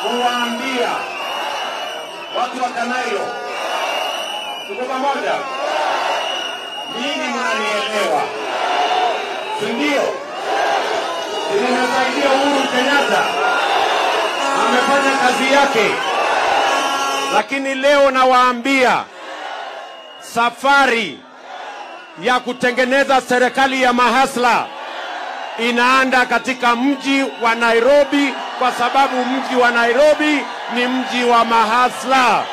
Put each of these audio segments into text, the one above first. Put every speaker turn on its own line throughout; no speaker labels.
kuwaambia watu wa Kanailo, tuko pamoja, nyinyi mnanielewa, si ndio? Si nimesaidia Uhuru Kenyatta, amefanya kazi yake, lakini leo nawaambia safari ya kutengeneza serikali ya mahasla inaanda katika mji wa Nairobi kwa sababu mji wa Nairobi ni mji wa mahasla.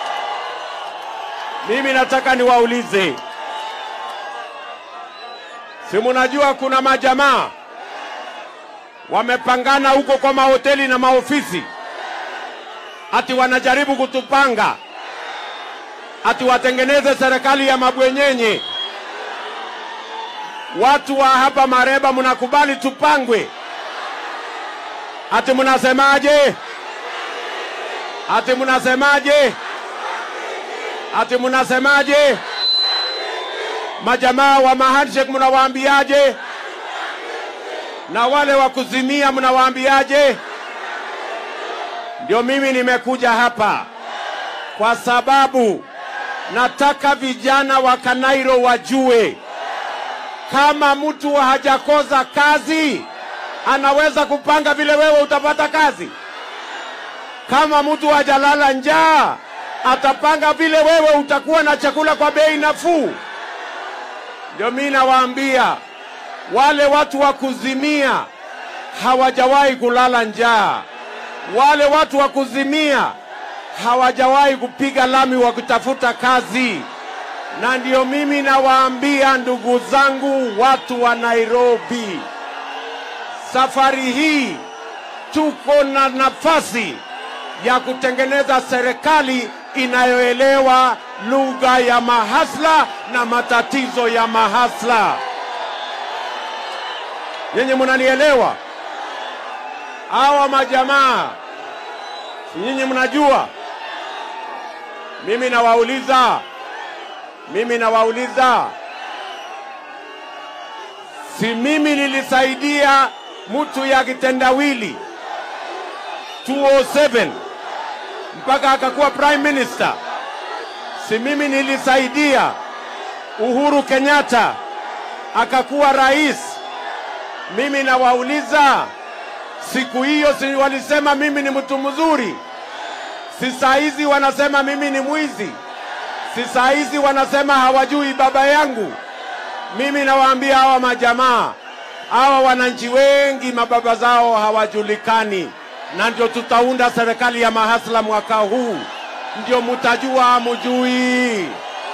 Mimi nataka niwaulize, si munajua kuna majamaa wamepangana huko kwa mahoteli na maofisi, ati wanajaribu kutupanga, ati watengeneze serikali ya mabwenyenye. Watu wa hapa Mareba, mnakubali tupangwe? Ati mnasemaje? Ati mnasemaje? Ati mnasemaje? Majamaa wa mahandshake mnawaambiaje? Na wale wa kuzimia mnawaambiaje? Ndio mimi nimekuja hapa kwa sababu nataka vijana wa Kanairo wajue kama mtu hajakosa kazi anaweza kupanga vile wewe utapata kazi. Kama mtu hajalala njaa atapanga vile wewe utakuwa na chakula kwa bei nafuu. Ndio mimi nawaambia wale watu wa kuzimia hawajawahi kulala njaa, wale watu wa kuzimia hawajawahi kupiga lami wa kutafuta kazi na ndio mimi nawaambia ndugu zangu, watu wa Nairobi, safari hii tuko na nafasi ya kutengeneza serikali inayoelewa lugha ya mahasla na matatizo ya mahasla. Nyinyi mnanielewa? Hawa majamaa, si nyinyi mnajua? Mimi nawauliza mimi nawauliza, si mimi nilisaidia mtu ya kitendawili 207 mpaka akakuwa prime minister? Si mimi nilisaidia Uhuru Kenyatta akakuwa rais? Mimi nawauliza, siku hiyo si walisema mimi ni mtu mzuri? Si saa hizi wanasema mimi ni mwizi? si saa hizi wanasema hawajui baba yangu. Mimi nawaambia hawa majamaa, hawa wananchi wengi mababa zao hawajulikani, na ndio tutaunda serikali ya mahasla mwaka huu, ndio mutajua hamujui.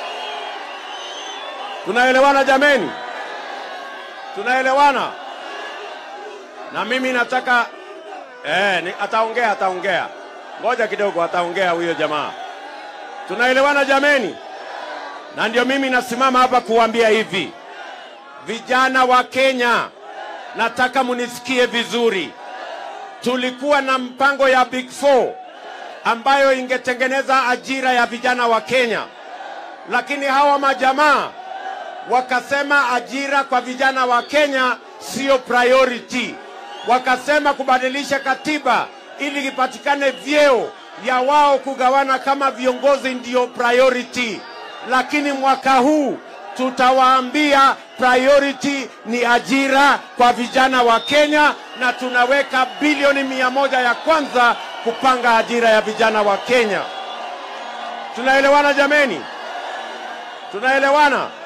Tunaelewana jameni? Tunaelewana? Na mimi nataka eh, ni, ataongea ataongea, ngoja kidogo, ataongea huyo jamaa. Tunaelewana jameni? Na ndio mimi nasimama hapa kuambia hivi, vijana wa Kenya, nataka munisikie vizuri. Tulikuwa na mpango ya Big Four ambayo ingetengeneza ajira ya vijana wa Kenya, lakini hawa majamaa wakasema ajira kwa vijana wa Kenya sio priority. Wakasema kubadilisha katiba ili ipatikane vyeo ya wao kugawana kama viongozi ndiyo priority, lakini mwaka huu tutawaambia priority ni ajira kwa vijana wa Kenya, na tunaweka bilioni mia moja ya kwanza kupanga ajira ya vijana wa Kenya. Tunaelewana jameni? Tunaelewana?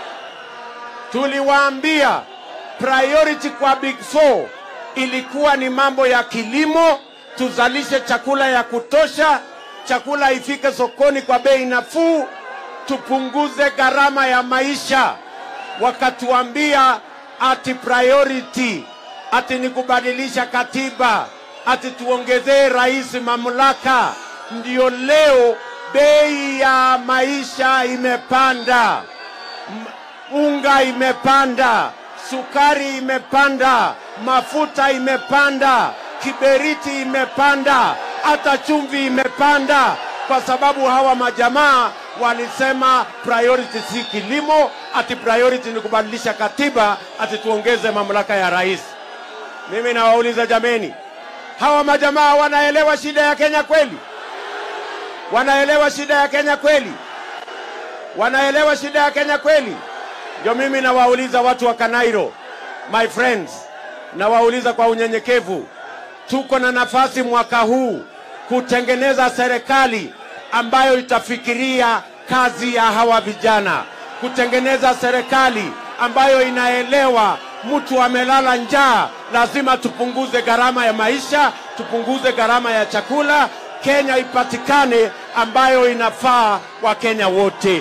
Tuliwaambia priority kwa Big Four ilikuwa ni mambo ya kilimo, tuzalishe chakula ya kutosha, chakula ifike sokoni kwa bei nafuu, tupunguze gharama ya maisha. Wakatuambia ati priority ati ni kubadilisha katiba, ati tuongezee rais mamlaka. Ndio leo bei ya maisha imepanda, M- unga imepanda, sukari imepanda, mafuta imepanda, kiberiti imepanda, hata chumvi imepanda, kwa sababu hawa majamaa walisema priority si kilimo, ati priority ni kubadilisha katiba, ati tuongeze mamlaka ya rais. Mimi nawauliza jameni, Hawa majamaa wanaelewa shida ya Kenya kweli? Wanaelewa shida ya Kenya kweli? Wanaelewa shida ya Kenya kweli? Ndio mimi nawauliza watu wa Kanairo, my friends, nawauliza kwa unyenyekevu, tuko na nafasi mwaka huu kutengeneza serikali ambayo itafikiria kazi ya hawa vijana, kutengeneza serikali ambayo inaelewa mtu amelala njaa, lazima tupunguze gharama ya maisha, tupunguze gharama ya chakula, Kenya ipatikane ambayo inafaa Wakenya wote.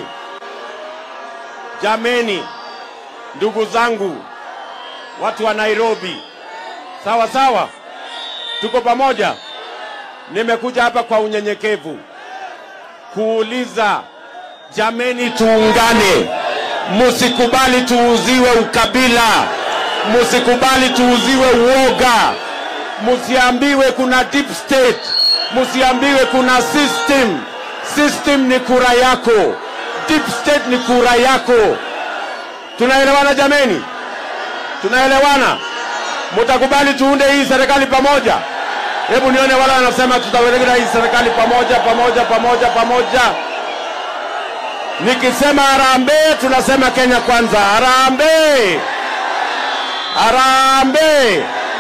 Jameni, ndugu zangu, watu wa Nairobi, sawa sawa, tuko pamoja. Nimekuja hapa kwa unyenyekevu kuuliza, jameni, tuungane, musikubali tuuziwe ukabila, musikubali tuuziwe uoga, musiambiwe kuna deep state, musiambiwe kuna system. System ni kura yako, deep state ni kura yako. Tunaelewana jameni? Tunaelewana? Mutakubali tuunde hii serikali pamoja? Hebu nione wale wanasema tutawelekea hii serikali pamoja pamoja pamoja pamoja. Nikisema harambee, tunasema Kenya kwanza. Harambee, harambee,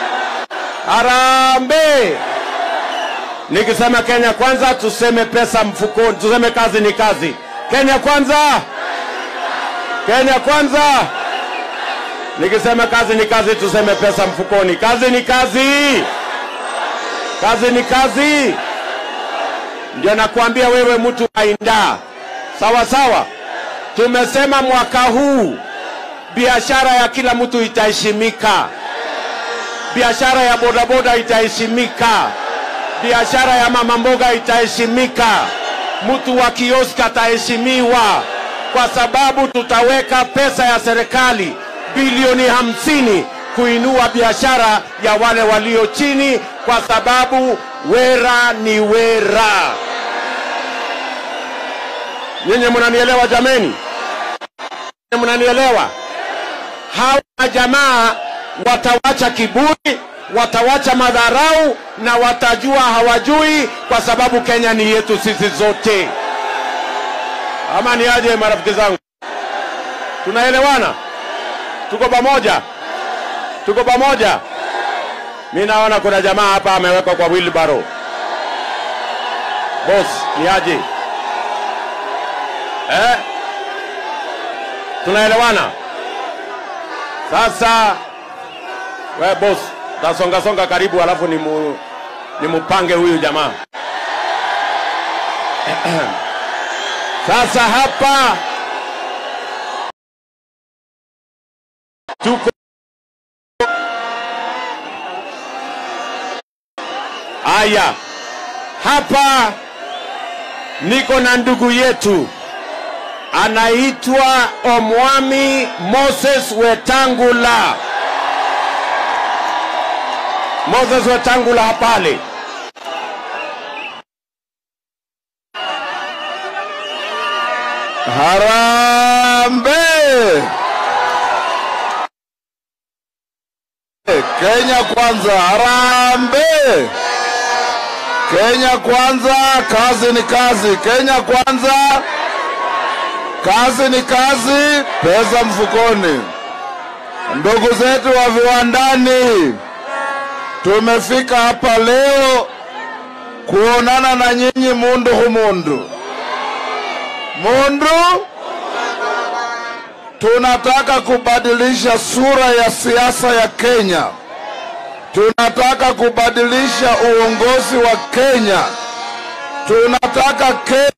harambee. Nikisema Kenya kwanza, tuseme pesa mfukoni, tuseme kazi ni kazi. Kenya kwanza, Kenya kwanza. Nikisema kazi ni kazi, tuseme pesa mfukoni. Kazi ni kazi, kazi ni kazi. Ndio nakwambia wewe, mtu waindaa sawa sawa. Tumesema mwaka huu biashara ya kila mtu itaheshimika, biashara ya bodaboda itaheshimika, biashara ya mama mboga itaheshimika, mtu wa kioski ataheshimiwa, kwa sababu tutaweka pesa ya serikali bilioni hamsini kuinua biashara ya wale walio chini, kwa sababu wera ni wera. Nyinyi mnanielewa jameni? Nyinyi mnanielewa? Hawa jamaa watawacha kiburi, watawacha madharau na watajua hawajui, kwa sababu Kenya ni yetu sisi zote. Ama ni aje, marafiki zangu? Tunaelewana? Tuko pamoja? Tuko pamoja? Mi naona kuna jamaa hapa amewekwa kwa wheelbarrow. Boss, ni aje? eh? Tunaelewana? Sasa we boss, tasonga songa karibu, alafu ni mu, ni mupange huyu jamaa Sasa hapa tuko aya, hapa niko na ndugu yetu anaitwa Omwami Moses Wetangula. Moses Wetangula pale.
Harambe! Kenya kwanza, harambe! Kenya kwanza, kazi ni kazi. Kenya kwanza, kazi ni kazi, pesa mfukoni. Ndugu zetu wa viwandani, tumefika hapa leo kuonana na nyinyi mundu humundu mundu tunataka kubadilisha sura ya siasa ya Kenya. Tunataka kubadilisha uongozi wa Kenya. Tunataka Kenya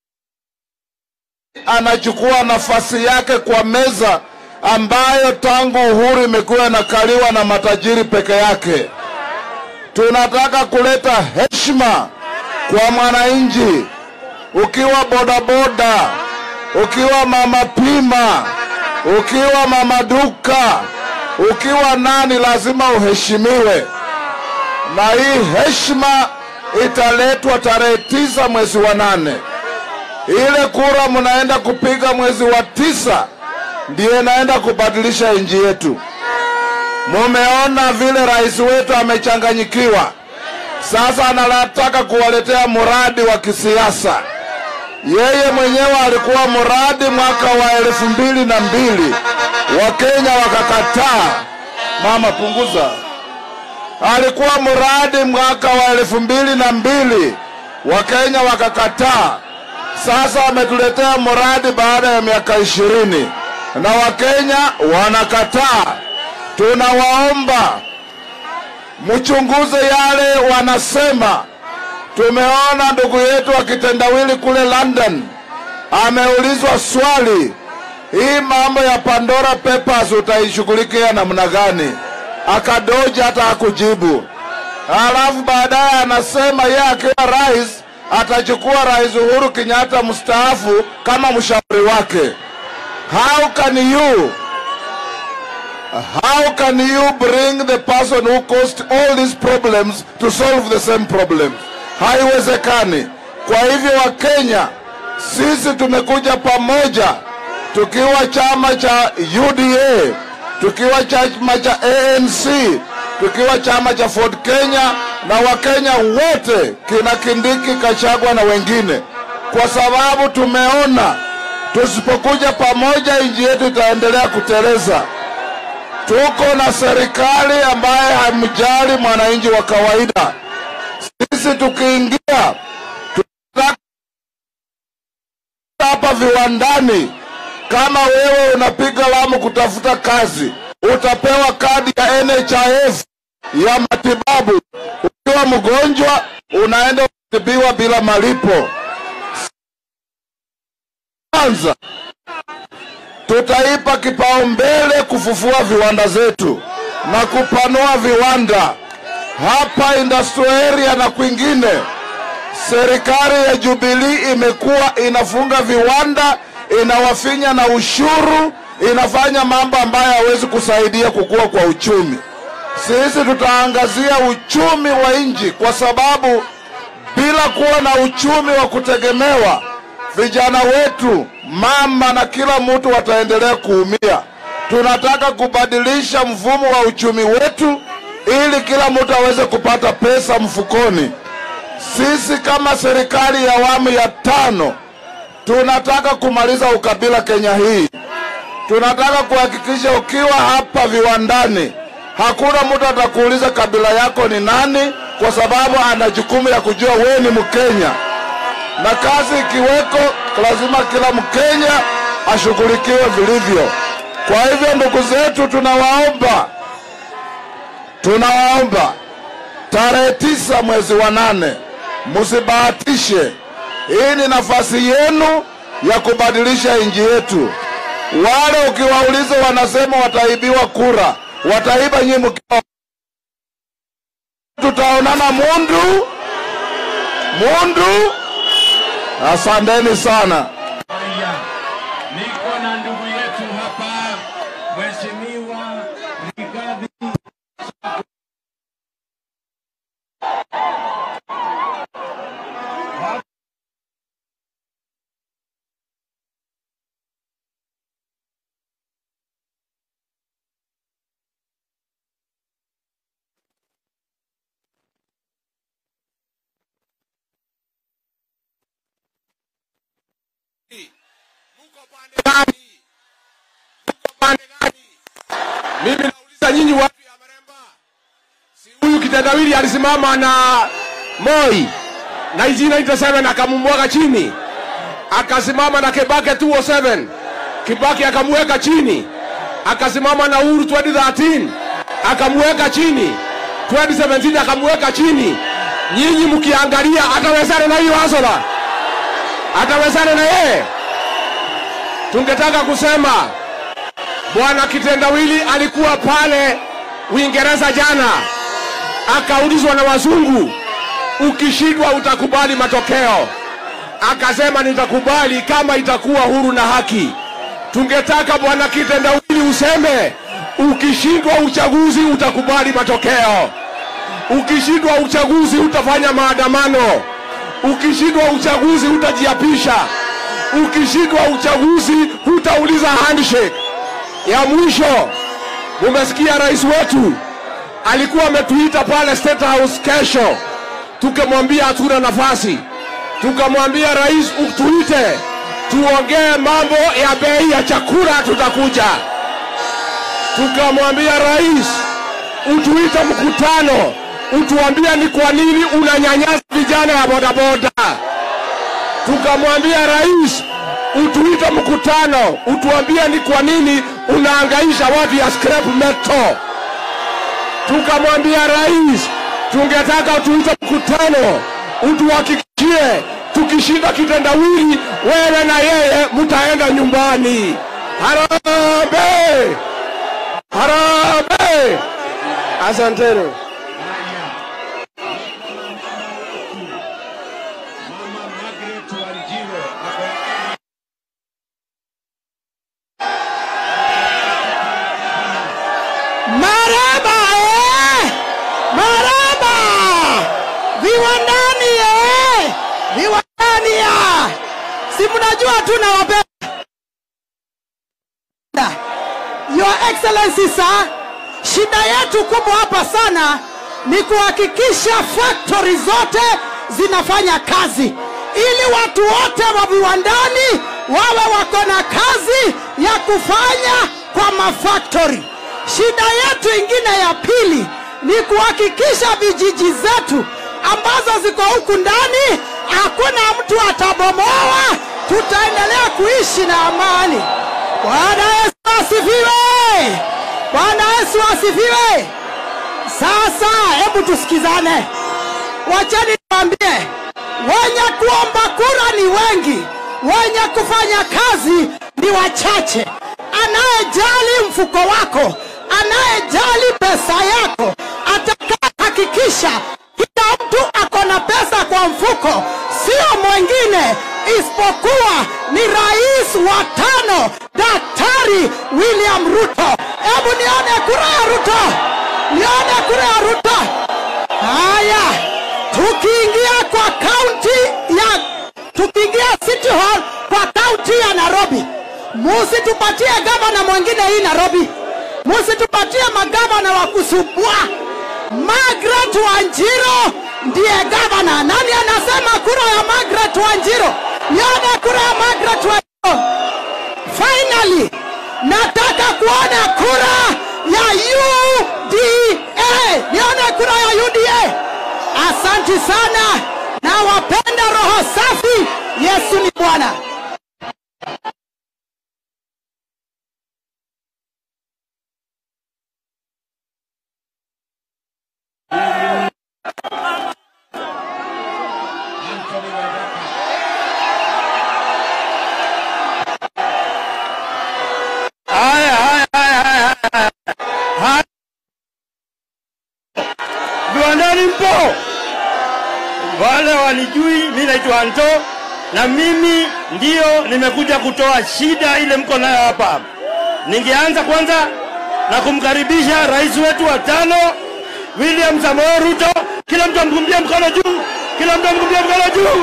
anachukua nafasi yake kwa meza ambayo tangu uhuru imekuwa inakaliwa na matajiri peke yake. Tunataka kuleta heshima kwa mwananchi ukiwa bodaboda, ukiwa mama pima, ukiwa mama duka, ukiwa nani, lazima uheshimiwe, na hii heshima italetwa tarehe tisa mwezi wa nane. Ile kura mnaenda kupiga mwezi wa tisa ndiyo inaenda kubadilisha nchi yetu. Mumeona vile rais wetu amechanganyikiwa, sasa anataka kuwaletea mradi wa kisiasa. Yeye mwenyewe alikuwa mradi mwaka wa elfu mbili na mbili, Wakenya wakakataa. Mama, punguza. Alikuwa mradi mwaka wa elfu mbili na mbili, Wakenya wakakataa. Sasa ametuletea mradi baada ya miaka ishirini na Wakenya wanakataa. Tunawaomba mchunguze yale wanasema. Tumeona ndugu yetu wa kitendawili kule London ameulizwa swali, hii mambo ya Pandora Papers utaishughulikia namna gani? Akadoja hata hakujibu. Halafu baadaye anasema yeye akiwa rais atachukua Rais Uhuru Kenyatta mstaafu kama mshauri wake. How can you How can you bring the person who caused all these problems to solve the same problem? Haiwezekani. Kwa hivyo Wakenya, sisi tumekuja pamoja tukiwa chama cha UDA, tukiwa chama cha ANC, tukiwa chama cha Ford Kenya na Wakenya wote kina Kindiki, Kachagwa na wengine, kwa sababu tumeona tusipokuja pamoja nchi yetu itaendelea kuteleza. Tuko na serikali ambaye hamjali mwananchi wa kawaida. Sisi tukiingia tunataka hapa viwandani, kama wewe unapiga lamu kutafuta kazi, utapewa kadi ya NHIF ya matibabu. Ukiwa mgonjwa, unaenda kutibiwa bila malipo. Kwanza tutaipa kipaumbele kufufua viwanda zetu na kupanua viwanda hapa industrial area na kwingine. Serikali ya Jubilee imekuwa inafunga viwanda, inawafinya na ushuru, inafanya mambo ambayo hawezi kusaidia kukua kwa uchumi. Sisi tutaangazia uchumi wa nchi, kwa sababu bila kuwa na uchumi wa kutegemewa vijana wetu, mama na kila mtu wataendelea kuumia. Tunataka kubadilisha mfumo wa uchumi wetu ili kila mtu aweze kupata pesa mfukoni. Sisi kama serikali ya awamu ya tano tunataka kumaliza ukabila Kenya hii. Tunataka kuhakikisha ukiwa hapa viwandani, hakuna mtu atakuuliza kabila yako ni nani, kwa sababu ana jukumu ya kujua wewe ni Mkenya na kazi ikiweko, lazima kila Mkenya ashughulikiwe vilivyo. Kwa hivyo, ndugu zetu, tunawaomba tunawaomba tarehe tisa mwezi wa nane msibahatishe. Hii ni nafasi yenu ya kubadilisha nchi yetu. Wale ukiwauliza wanasema wataibiwa kura, wataiba nyinyi mkiwa. Tutaonana Mundu Mundu. Asanteni sana.
Haya, niko na ndugu yetu hapa, Mheshimiwa Rigathi
Mimi nauliza nyinyi watu ya Maremba, si huyu kitendawili alisimama na Moi 1997 akamumwaga chini, akasimama na Kibaki 207 Kibaki akamweka chini, akasimama na Uhuru 2013 akamweka chini, 2017 akamweka chini. Nyinyi mkiangalia, atawezana na hiyo Hasola? Atawezana na yeye? Tungetaka kusema Bwana Kitendawili alikuwa pale Uingereza jana, akaulizwa na wazungu, ukishindwa utakubali matokeo? Akasema nitakubali kama itakuwa huru na haki. Tungetaka Bwana Kitendawili useme ukishindwa uchaguzi utakubali matokeo, ukishindwa uchaguzi utafanya maandamano, ukishindwa uchaguzi utajiapisha, ukishindwa uchaguzi hutauliza handshake ya mwisho, mumesikia rais wetu alikuwa ametuita pale State House kesho tukamwambia hatuna nafasi, tukamwambia rais, utuite tuongee mambo ya bei ya chakula, tutakuja. Tukamwambia rais, utuite mkutano, utuambie ni kwa nini unanyanyasa vijana ya bodaboda. Tukamwambia rais, utuite mkutano, utuambie ni kwa nini unaangaisha watu ya scrap metal. Tukamwambia rais, tungetaka tuite mkutano, utuhakikishie tukishinda kitendawili, wewe na yeye mtaenda nyumbani. Harambee! Harambee! Asanteni.
Mama Margaret Wanjiro ako
Maraba eh! Maraba! Viwandani eh! Viwandani ya! Si mnajua tunawapenda. Your Excellency sir, shida yetu kubwa hapa sana ni kuhakikisha factory zote zinafanya kazi ili watu wote wa viwandani wawe wako na kazi ya kufanya kwa mafactory. Shida yetu ingine ya pili ni kuhakikisha vijiji zetu ambazo ziko huku ndani hakuna mtu atabomoa, tutaendelea kuishi na amani. Bwana Yesu asifiwe! Bwana Yesu asifiwe! Sasa hebu tusikizane, wacheni niwaambie, wenye kuomba kura ni wengi, wenye kufanya kazi ni wachache. Anayejali mfuko wako, anayejali pesa yako, atakayehakikisha kila mtu ako na pesa kwa mfuko, sio mwingine isipokuwa ni rais wa tano, Daktari William Ruto. Hebu nione kura ya Ruto, nione kura ya Ruto. Haya, tukiingia kwa kaunti ya tukiingia City Hall kwa kaunti ya Nairobi, musitupatie gavana mwingine hii Nairobi, musitupatie magavana wa kusumbua. Margaret Wanjiro ndiye gavana. Nani anasema kura ya Margaret Wanjiro? Nione kura ya Margaret Wanjiro. Finally, nataka kuona kura ya UDA. Nione kura ya UDA. Asanti sana na wapenda roho safi. Yesu ni Bwana.
Anthony Wadaka.
Haya, haya, haya, haya, haya. Haya. Viwandani mpo? Wale wanijui, mi naitwa Anto na mimi ndio nimekuja kutoa shida ile mko nayo hapa. Ningeanza kwanza na kumkaribisha rais wetu wa tano William Samoei Ruto. Kila mtu amkumbie mkono juu, kila mtu amkumbie mkono juu.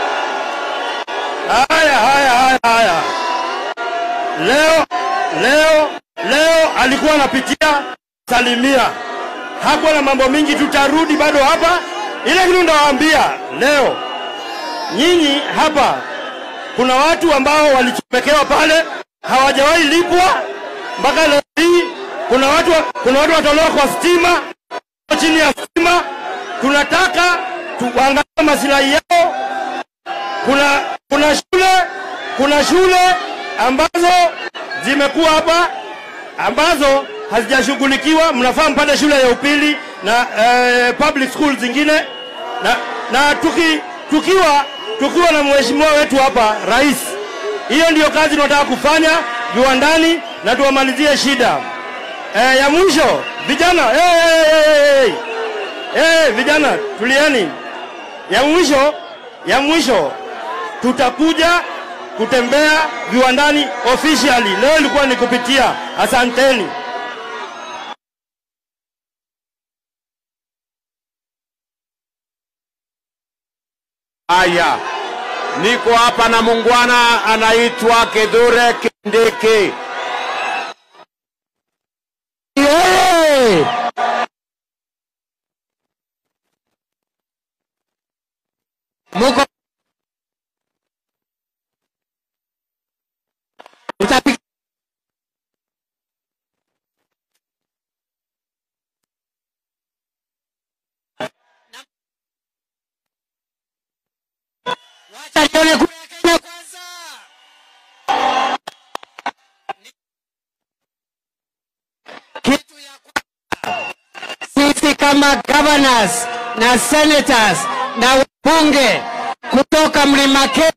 Haya, haya, haya, haya. Leo leo leo alikuwa anapitia salimia, hakuwa na mambo mingi. Tutarudi bado hapa, ile kitu ndawaambia leo, nyinyi hapa, kuna watu ambao walichomekewa pale hawajawahi lipwa mpaka leo hii. Kuna watu kuna watu watolewa kwa stima, chini ya stima. Tunataka tuangalie masilahi yao kuna kuna shule kuna shule ambazo zimekuwa hapa ambazo hazijashughulikiwa. Mnafaa mpate shule ya upili na eh, public school zingine na, na tuki, tukiwa tukiwa na mheshimiwa wetu hapa rais, hiyo ndiyo kazi tunataka kufanya viwandani na tuwamalizie shida. Eh, ya mwisho vijana, hey, hey, hey, hey. Hey, vijana tulieni. Ya mwisho ya mwisho tutakuja kutembea viwandani officially. Leo ilikuwa ni kupitia. Asanteni. Haya, niko hapa na mungwana anaitwa Kithure Kindiki.
Yeye
muko Utapiga- Wacha nione kura ya Kenya kwanza. Kitu ya kwanza, sisi kama governors na senators na wabunge kutoka mlima Kenya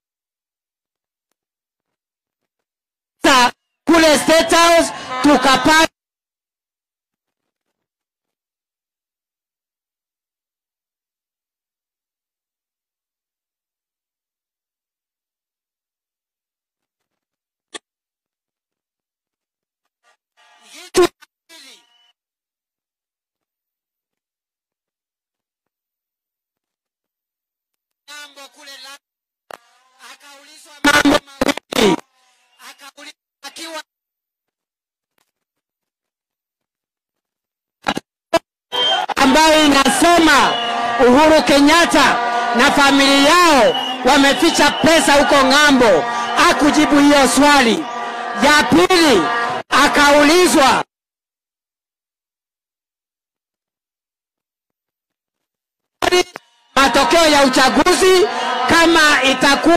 kule State House tukapata kitu ya pili. Jambo kule la akaulizwa mambo mawili akaulizwa akiwa ambayo inasema Uhuru Kenyatta na familia yao wameficha pesa huko ng'ambo. Akujibu hiyo swali. Ya pili akaulizwa matokeo ya uchaguzi kama itakuwa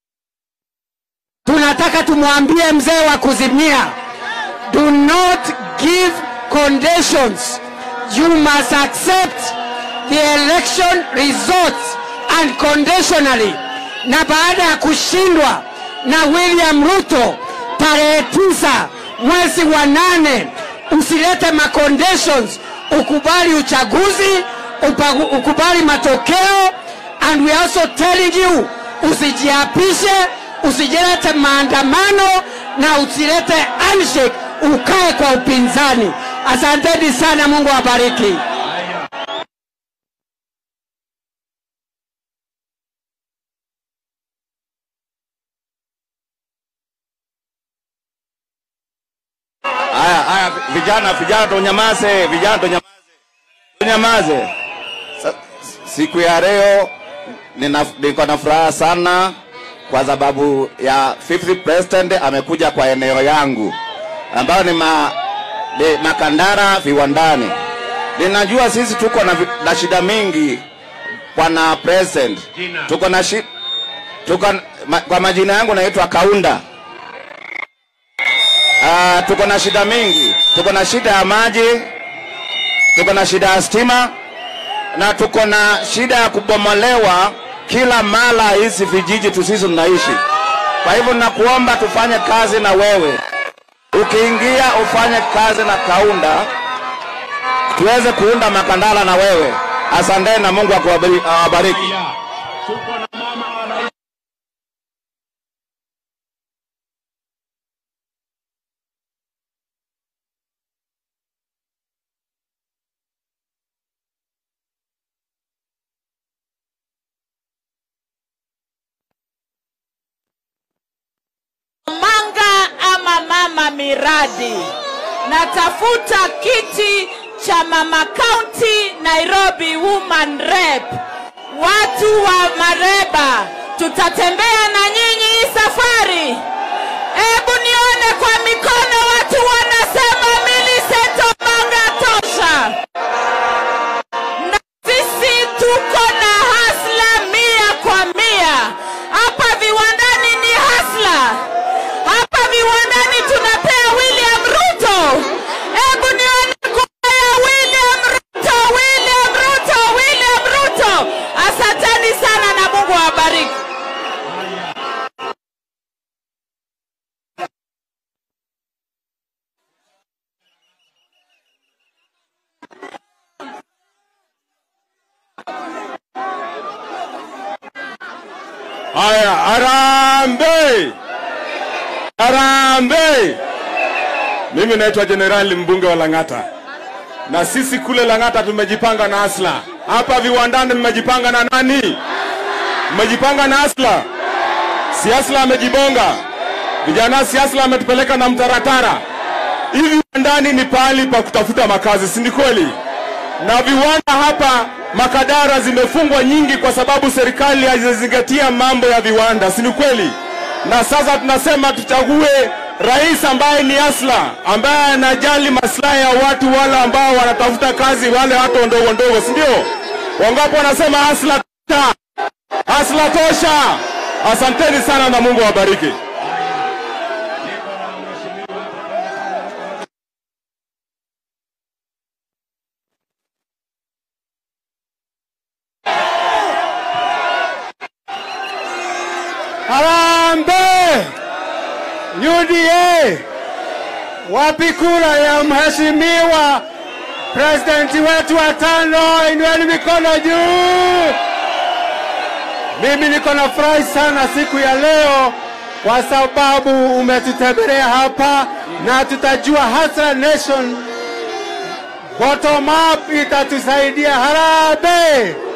tunataka tumwambie mzee wa kuzimia do not give conditions you must accept the election results unconditionally na baada ya kushindwa na william ruto tarehe tisa mwezi wa nane usilete maconditions ukubali uchaguzi upa, ukubali matokeo and we are also telling you usijiapishe usijilete maandamano na usilete handshake ukae kwa upinzani asanteni sana mungu awabariki
Haya, haya, vijana, vijana tunyamaze, vijana tunyamaze, tunyamaze. Sa- Siku ya leo nina- niko na furaha sana kwa sababu ya 50 president amekuja kwa eneo yangu ambayo ni ma, ni Makandara viwandani. Ninajua sisi tuko na, vi- na shida mingi bwana president,
Jina.
tuko na shi, tuko, ma, kwa majina yangu naitwa Kaunda. Ah, tuko na shida mingi, tuko na shida ya maji, tuko na shida ya stima na tuko na shida ya kubomolewa kila mara hizi vijiji tusisi tunaishi. Kwa hivyo nakuomba tufanye kazi na wewe, ukiingia ufanye kazi na Kaunda tuweze kuunda Makandala na wewe. Asanteni na Mungu akuwabari- awabariki.
Haya, tuko na mama wana
manga ama mama miradi natafuta kiti cha mama county nairobi woman rep watu wa mareba tutatembea na nyinyi hii safari hebu nione kwa mikono watu wanasema miliseto manga tosha na sisi tuko na hasla mia kwa mia hapa viwandani ni hasla hapa viwandani tunapea william ruto hebu nione kura ya william ruto william ruto william ruto asanteni sana na mungu awabariki
Haya, Harambee! Harambee! Mimi naitwa Jenerali mbunge wa Lang'ata, na sisi kule Lang'ata tumejipanga na Asla. Hapa viwandani mmejipanga na nani? Mmejipanga na Asla. Si Asla amejibonga, vijana si Asla ametupeleka na mtaratara. Hivi viwandani ni pahali pa kutafuta makazi, si ni kweli?
na viwanda hapa Makadara zimefungwa nyingi kwa sababu serikali haijazingatia mambo ya viwanda, si ni kweli? Na sasa tunasema tuchague rais ambaye ni asla, ambaye anajali maslahi ya watu wale ambao wanatafuta kazi, wale watu ndogo ndogo, si ndio? Wangapi wanasema asla tosha? Asla tosha! Asanteni sana na Mungu awabariki.
Harambee! UDA! Wapi kura ya mheshimiwa presidenti wetu wa tano? Inueni mikono juu! Mimi niko na furahi sana siku ya leo kwa sababu umetutembelea hapa na tutajua Hasra Nation bottom up itatusaidia. Harambee!